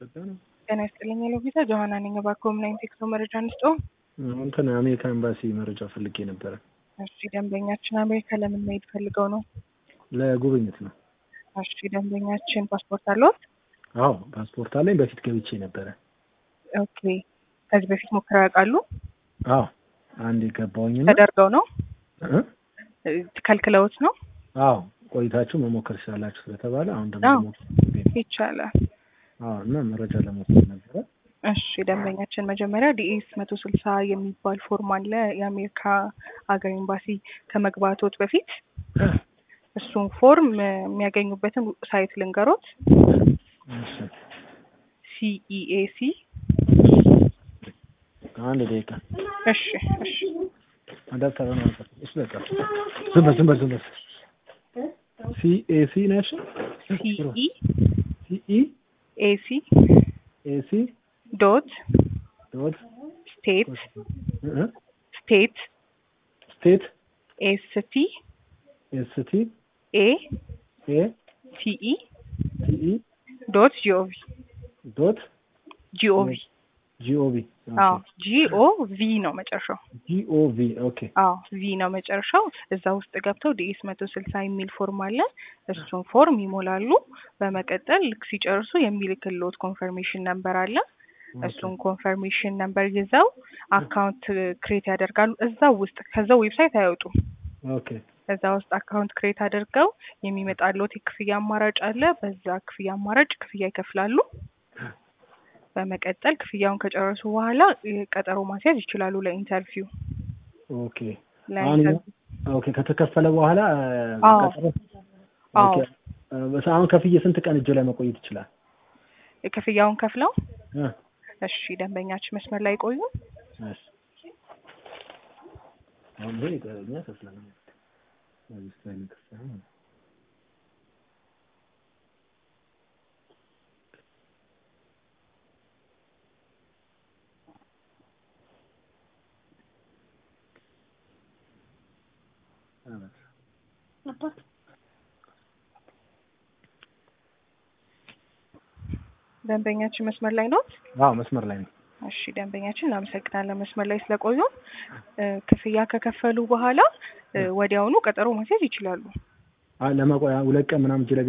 ጤና ይስጥልኝ ሎቪዛ ጆሀና ነኝ። እባክዎ ምን አይነት የጉዞ መረጃ እንስጥዎ? እንትን አሜሪካ ኤምባሲ መረጃ ፈልጌ ነበረ። እሺ ደንበኛችን አሜሪካ ለምን መሄድ ፈልገው ነው? ለጉብኝት ነው። እሺ ደንበኛችን ፓስፖርት አለዎት? አዎ ፓስፖርት አለኝ። በፊት ገብቼ ነበረ። ኦኬ ከዚህ በፊት ሞክረው ያውቃሉ? አዎ አንድ የገባውኝ ተደርገው ነው ከልክለውት ነው? አዎ ቆይታችሁ መሞከር ትችላላችሁ ስለተባለ አሁን ደግሞ አዎ ለሞከር ይቻላል። አዎ እና መረጃ ለመውሰድ ነበረ። እሺ ደንበኛችን መጀመሪያ ዲኤስ መቶ ስልሳ የሚባል ፎርም አለ የአሜሪካ ሀገር ኤምባሲ ከመግባቶት በፊት እሱን ፎርም የሚያገኙበትን ሳይት ልንገሮት። እሺ ሲኢኤሲ አንድ ደቂቃ እሺ እሺ አዳፕተር ነው እሱ በቃ ዝም በል ዝም በል ዝም በል ሲኤሲ ነሽ ሲኢ ሲኢ ኤሲ ኤሲ ዶት ዶት ስቴት ስቴት ስቴት ኤስቲ ኤስቲ ኤ ኤ ሲኢ ሲኢ ዶት ጂኦቪ ዶት ጂኦቪ ጂኦቪ አዎ ጂኦቪ ነው መጨረሻው። ጂኦቪ ኦኬ አዎ ቪ ነው መጨረሻው። እዛ ውስጥ ገብተው ዲኤስ መቶ ስልሳ የሚል ፎርም አለ። እሱን ፎርም ይሞላሉ። በመቀጠል ልክ ሲጨርሱ የሚልክልዎት ኮንፈርሜሽን ነምበር አለ። እሱን ኮንፈርሜሽን ነምበር ይዘው አካውንት ክሬት ያደርጋሉ። እዛው ውስጥ ከዛው ዌብሳይት አይወጡም። ኦኬ እዛ ውስጥ አካውንት ክሬት አድርገው የሚመጣልዎት የክፍያ አማራጭ አለ። በዛ ክፍያ አማራጭ ክፍያ ይከፍላሉ። በመቀጠል ክፍያውን ከጨረሱ በኋላ ቀጠሮ ማስያዝ ይችላሉ ለኢንተርቪው። ኦኬ አሁን ለኢንተርቪው ኦኬ ከተከፈለ በኋላ አዎ። ቀጠሮ አዎ ኦኬ አሁን ከፍዬ ስንት ቀን እጅ ላይ መቆየት ይችላል? ክፍያውን ከፍለው እ እሺ ደንበኛችን መስመር ላይ ቆዩ። እሺ አሁን ይሄ እኛ ከፍለናል። እዚህ ስታይል ከፍለናል። ደንበኛችን መስመር ላይ ነው። አዎ መስመር ላይ ነው። እሺ ደንበኛችን እናመሰግናለን መስመር ላይ ስለቆዩ። እ ክፍያ ከከፈሉ በኋላ እ ወዲያውኑ ቀጠሮ ማስያዝ ይችላሉ። አይ ለመቆያ ሁለት ቀን ምናምን እጅ ላይ